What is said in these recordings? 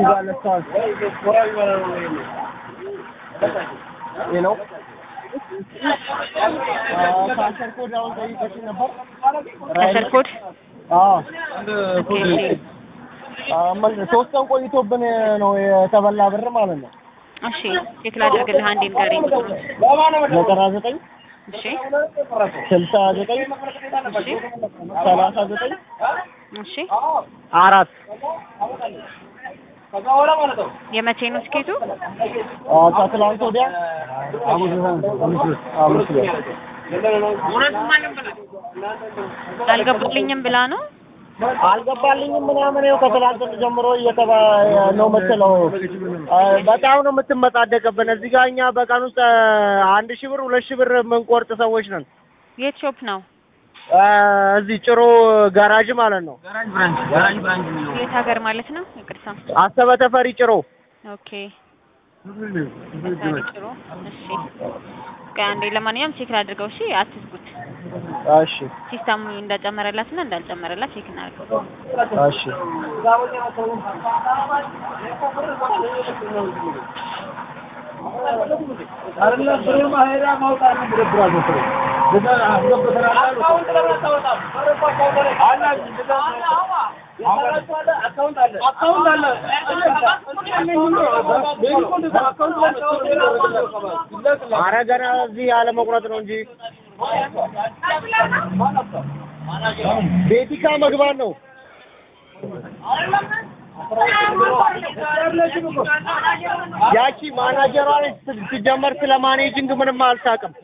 ይህ ነው ካሸር ኮድ አሁን ጠይቀሽ ነበር። ከስር ኮድ አዎ ኦኬ፣ እሺ። ሶስት ቀን ቆይቶብን ነው የተበላ ብር ማለት ነው። እሺ ቼክ ላድርግልህ። አንዴ ንገረኝ ቁጥሩን። ዘጠና ዘጠኝ እሺ ስልሳ ዘጠኝ እሺ ሰላሳ ዘጠኝ እሺ አራት የመቼ ነው ስኬቱ? ከትላንት ወዲያ ሐሙስ ዕለት አልገባልኝም ብላ ነው። አልገባልኝም ምናምን ይኸው ከትላንት ጀምሮ እየተባ ነው የምትለው። በጣም ነው የምትመጻደቅብን። እዚህ ጋር እኛ በቀን ውስጥ አንድ ሺህ ብር ሁለት ሺህ ብር የምንቆርጥ ሰዎች ነን። የት ሾፕ ነው? እዚህ ጭሮ ጋራጅ ማለት ነው። የት ሀገር ማለት ነው? ይቅርታ። አሰበ ተፈሪ ጭሮ። ኦኬ ተፈሪ ጭሮ። እሺ ቆይ አንዴ ለማንኛውም ቼክ ላድርገው። እሺ አትዝጉት። እሺ ሲስተሙ እንደጨመረላትና እንዳልጨመረላት ቼክ እናድርገው። እሺ ኧረ ገና እዚህ አለመቁረጥ ነው እንጂ ቤቲካ መግባት ነው። ያቺ ማናጀሯ ነች ሲጀመር ስለ ማኔጂንግ ምንም አልታውቅም።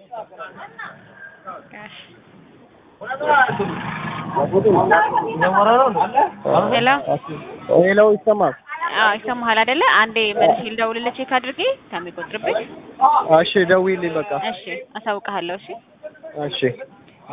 ሄሎ ሄሎ ይሰማል? አዎ ይሰማሃል አይደለ? አንዴ መልሼ ልደውልልህ ቼክ አድርጌ ከሚቆጥርብኝ። እሺ ደውዪልኝ በቃ። እሺ አሳውቅሃለሁ። እሺ እሺ